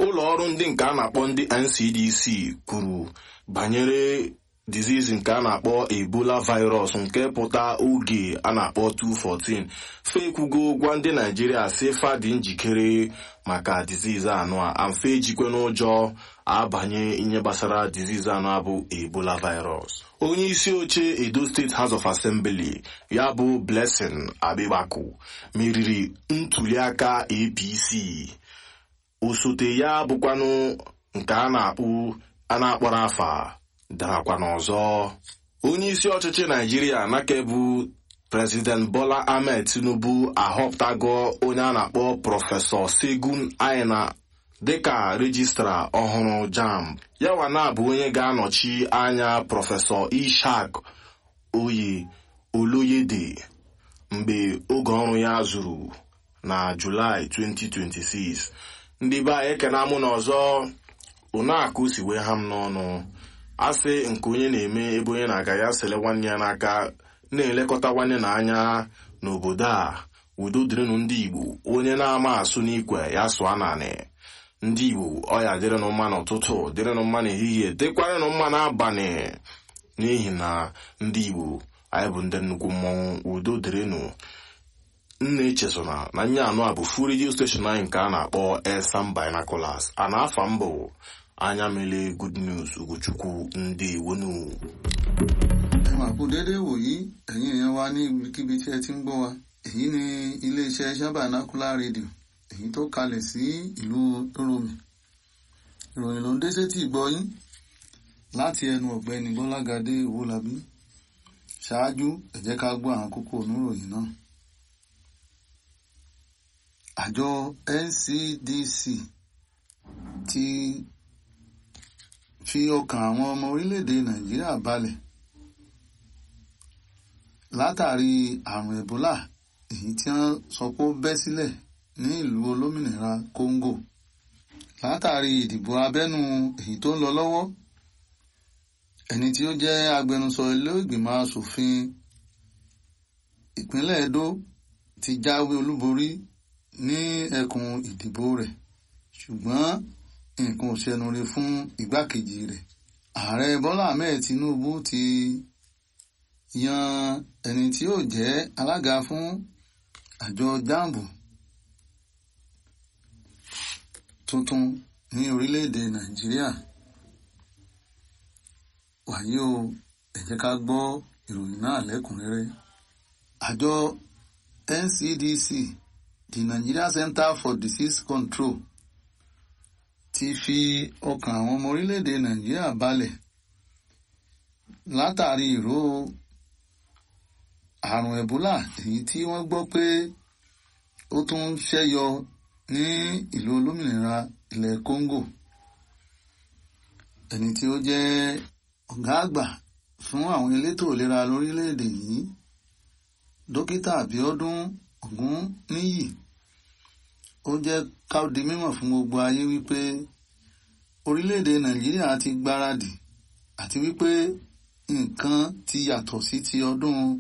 ụlọ ọrụ ndị nke a na-akpọ ndị ncdc kwuru banyere disease nke a na-akpọ ebola virus nke pụta oge a na-akpọ 214 fekwugo gwa ndị naijiria si fa dị njikere maka disease anụ a amfe ejikwe n'ụjọ abanye ihe gbasara disease anụ a bụ ebola virus onye isi oche edo steeti house of assembly ya bụ blessing abibaku meriri ntuliaka apc osote ya bụkwanụ nke a na-akpụ a na-akpọrọ afa darakwa n'ọzọ onye isi ọchịchị naijiria nake bụ prezident bola ahmed tinubu ahọpụtago onye a na-akpọ prọfesọ segun aina dịka rejistra ọhụrụ jamb yawa na bụ onye ga-anọchi anya prọfesọ ishak oyi oloyede mgbe oge ọrụ ya zuru na julaị 2026 ndị be anyị ekena mụ n'ọzọ ụnọakụ si wee ha m n'ọnụ asị nke onye na-eme ebe onye na-aga ya sele nwanne ya n'aka na-elekọta nwanne na anya n'obodo a udo dịrịnụ ndị igbo onye na-ama asụ n'ikwe ya sụọ naanị ndị igbo ọya dịrịnụ mma n'ụtụtụ dịrịnụ mma n'ehihie dịkwarịnụ mma n'abalị n'ihi na ndị igbo anyị bụ ndị nnukwu mmọnwụ udo dịrịnụ nna echezona na nye anụ a bụ fu redio steshọn anyị nke a na-akpọ esam binaculars a na-afa mbụ anya mele good news ugochukwu ndị iwonu. ẹ máa kú déédéé wòyí ẹ̀yin èèyàn wa ní ibikíbi tí ẹ ti ń gbọ́ wa èyí ni iléeṣẹ́ Shabanacular Radio èyí tó kalẹ̀ sí ìlú Oromi ìròyìn ló ń dé sétí ìgbọ́ yín láti ẹnu ọ̀gbẹ́ni Bọ́lágadé Owólabí ṣáájú ẹ jẹ́ ká gbọ́ àwọn kókó oníròyìn náà. àjọ NCDC ti fi ọkàn àwọn ọmọ orílẹ̀-èdè Nàìjíríà balẹ̀ látàrí àrùn Ebola èyí tí wọ́n sọ pé ó bẹ́ sílẹ̀ ní ìlú olómìnira Congo látàrí ìdìbò abẹ́nú èyí tó ń lọ lọ́wọ́ ẹni tí ó jẹ́ agbẹnusọ ilé ìgbìmọ̀ asòfin ìpínlẹ̀ Edo ti jáwé olúborí ní ẹkùn ìdìbò rẹ̀ ṣùgbọ́n nǹkan ò ṣẹnure fún igbákejì rẹ̀ ààrẹ Bọ́lá Ahmed Tinubu ti yan ẹni tí yóò jẹ́ alága fún àjọ jambu tuntun ní orílẹ̀-èdè Nàìjíríà wàyí o ẹ jẹ́ ká gbọ́ ìròyìn náà lẹ́kùnrẹ́rẹ́ àjọ NCDC the Nigeria Center for Disease Control ti fi ọkàn àwọn ọmọ orílẹ̀-èdè Nàìjíríà balẹ̀ látàrí ìró àrùn Ebola èyí tí wọ́n gbọ́ pé ó tún ń ṣẹ́yọ ní ìlú olómìnira ilẹ̀ Congo ẹni tí ó jẹ́ ọ̀gá àgbà fún àwọn elétò ìlera lórílẹ̀‐èdè yìí dókítà Abíọ́dún Ògúnníyì ó jẹ́ ká di mímọ̀ fún gbogbo ayé wípé orílẹ̀‐èdè Nàìjíríà ti gbáradì àti wípé nǹkan ti yàtọ̀ sí ti ọdún